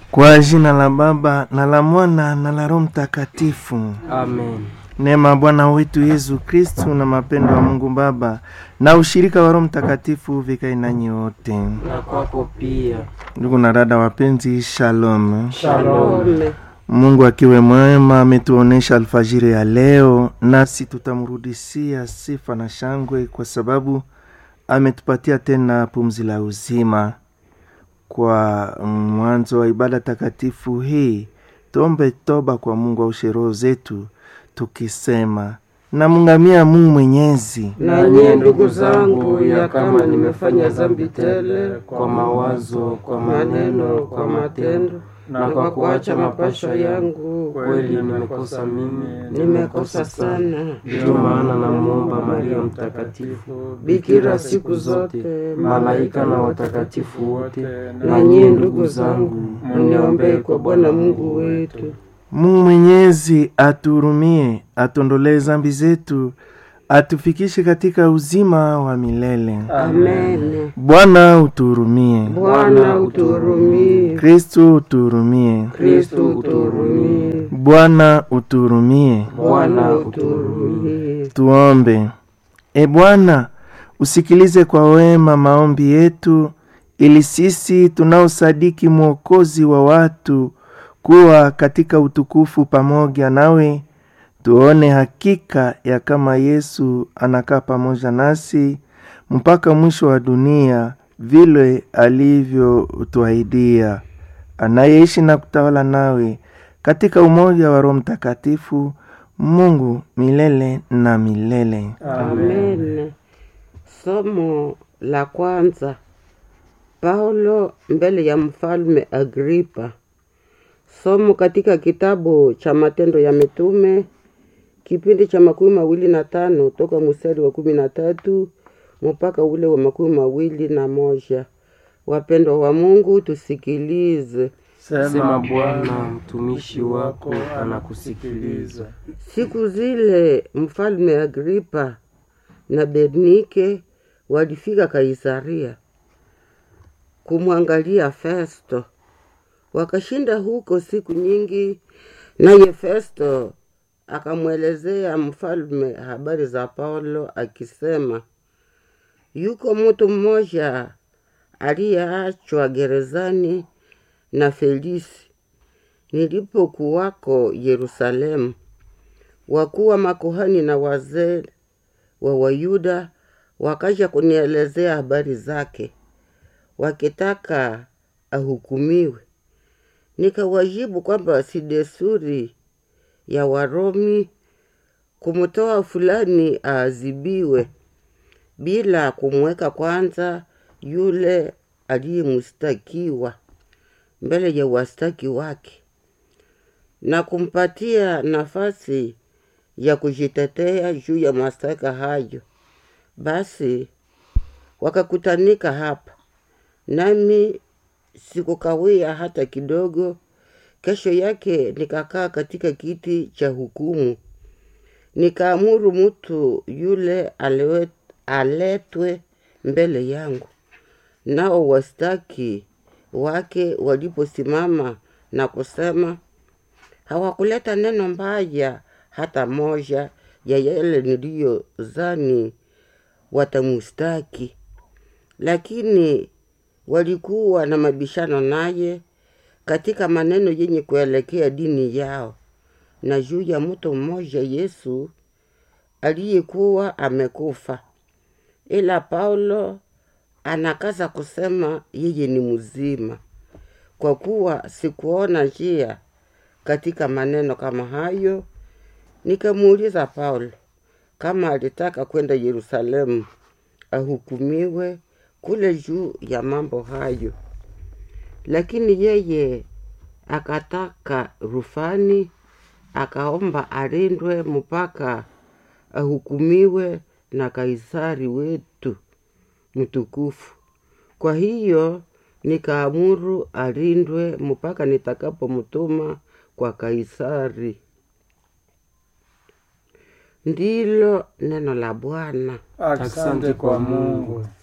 Kwa jina la Baba na la Mwana na la Roho Mtakatifu. Amen. Neema ya Bwana wetu Yesu Kristu na mapendo ya Mungu Baba na ushirika wa Roho Mtakatifu vikae nanyi wote. Na kwako pia. Ndugu na dada wapenzi, shalom. Shalom. Mungu akiwe mwema ametuonesha alfajiri ya leo, nasi tutamrudisia sifa na shangwe kwa sababu ametupatia tena pumzi la uzima. Kwa mwanzo wa ibada takatifu hii, tuombe toba kwa Mungu aushe roho zetu, tukisema namngamia Mungu Mwenyezi Na nyie ndugu zangu, ya kama nimefanya dhambi tele kwa mawazo, kwa maneno, kwa matendo na kwa kuacha mapasho yangu, kweli nimekosa mimi, nimekosa sana. Ndiyo maana namwomba Maria Mtakatifu, bikira siku zote, malaika na watakatifu wote, Na nyie ndugu zangu, mniombee kwa Bwana Mungu wetu. Mungu Mwenyezi atuhurumie, atuondolee zambi zetu, atufikishe katika uzima wa milele. Amen. Bwana utuhurumie. Bwana utuhurumie. Kristu utuhurumie. Kristo utuhurumie. Bwana utuhurumie. Bwana utuhurumie. Tuombe. E Bwana, usikilize kwa wema maombi yetu, ili sisi tunaosadiki mwokozi wa watu kuwa katika utukufu pamoja nawe, tuone hakika ya kama Yesu anakaa pamoja nasi mpaka mwisho wa dunia, vile alivyotuahidia, anayeishi na kutawala nawe katika umoja wa Roho Mtakatifu, Mungu milele na milele. Amen. Somo la kwanza. Paulo mbele ya mfalme Agripa. Somo katika kitabu cha Matendo ya Mitume kipindi cha makumi mawili na tano toka mstari wa kumi na tatu mpaka ule wa makumi mawili na moja. Wapendwa wa Mungu, tusikilize. Sema Bwana, mtumishi wako anakusikiliza. Siku zile mfalme Agripa na Bernike walifika Kaisaria kumwangalia Festo. Wakashinda huko siku nyingi, naye Festo akamwelezea mfalme habari za Paulo akisema, yuko mtu mmoja aliyeachwa gerezani na Felisi nilipokuwako Yerusalemu. Wakuu wa makuhani na wazee wa Wayuda wakaja kunielezea habari zake, wakitaka ahukumiwe. Nikawajibu kwamba si desturi ya Waromi kumtoa fulani aadhibiwe bila kumweka kwanza yule aliyemstakiwa mbele ya wastaki wake na kumpatia nafasi ya kujitetea juu ya mashtaka hayo. Basi wakakutanika hapa, nami sikukawia hata kidogo. Kesho yake nikakaa katika kiti cha hukumu, nikaamuru mtu yule alewe, aletwe mbele yangu. Nao wastaki wake waliposimama na kusema, hawakuleta neno mbaya hata moja ya yale niliyozani watamustaki, lakini walikuwa na mabishano naye katika maneno yenye kuelekea dini yao na juu ya mtu mmoja Yesu aliyekuwa amekufa. Ila Paulo anakaza kusema yeye ni mzima, kwa kuwa sikuona njia katika maneno kama hayo. Nikamuuliza Paulo kama alitaka kwenda Yerusalemu ahukumiwe kule juu ya mambo hayo, lakini yeye akataka rufani, akaomba alindwe mpaka ahukumiwe na Kaisari wetu mtukufu. Kwa hiyo nikaamuru alindwe mpaka nitakapomtuma kwa Kaisari. Ndilo neno la Bwana. Asante kwa Mungu.